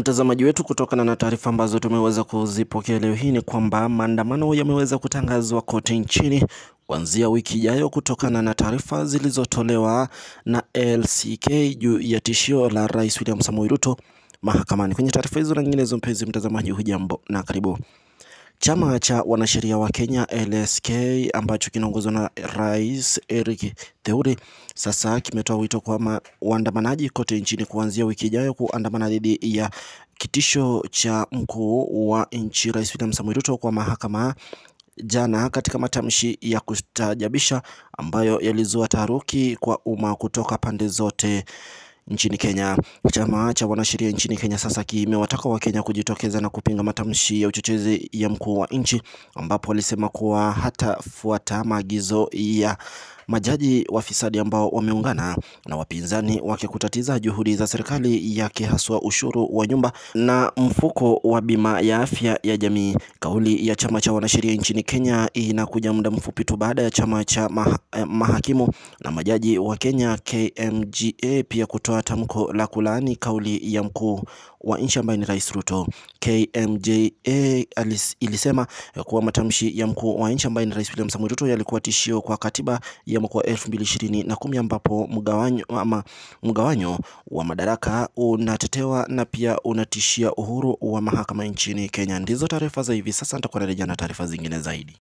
Mtazamaji wetu, kutokana na taarifa ambazo tumeweza kuzipokea leo hii ni kwamba maandamano yameweza kutangazwa kote nchini kuanzia wiki ijayo kutokana na taarifa zilizotolewa na LCK juu ya tishio la Rais William Samoei Ruto mahakamani. Kwenye taarifa hizo na nyinginezo, mpenzi mtazamaji, hujambo na karibu. Chama cha wanasheria wa Kenya LSK ambacho kinaongozwa na Rais Eric Theuri sasa kimetoa wito kwa waandamanaji kote nchini kuanzia wiki ijayo kuandamana dhidi ya kitisho cha mkuu wa nchi Rais William Samoei Ruto kwa mahakama jana katika matamshi ya kustajabisha ambayo yalizua taharuki kwa umma kutoka pande zote nchini Kenya. Chama cha wanasheria nchini Kenya sasa kimewataka Wakenya kujitokeza na kupinga matamshi ya uchochezi ya mkuu wa nchi, ambapo walisema kuwa hatafuata maagizo ya majaji wafisadi ambao wameungana na wapinzani wake kutatiza juhudi za serikali yake, haswa ushuru wa nyumba na mfuko wa bima ya afya ya jamii. Kauli ya chama cha wanasheria nchini Kenya inakuja muda mfupi tu baada ya chama cha maha, mahakimu na majaji wa Kenya KMGA pia kutoa tamko la kulaani kauli ya mkuu wa nchi ambaye ni Rais Ruto. KMJA ilisema kuwa matamshi ya mkuu wa nchi ambaye ni Rais William Samoei Ruto yalikuwa tishio kwa katiba ya mwaka wa elfu mbili ishirini na kumi ambapo mgawanyo ama mgawanyo wa madaraka unatetewa na pia unatishia uhuru wa mahakama nchini Kenya. Ndizo taarifa za hivi sasa, nitakuwa narejea na taarifa zingine zaidi.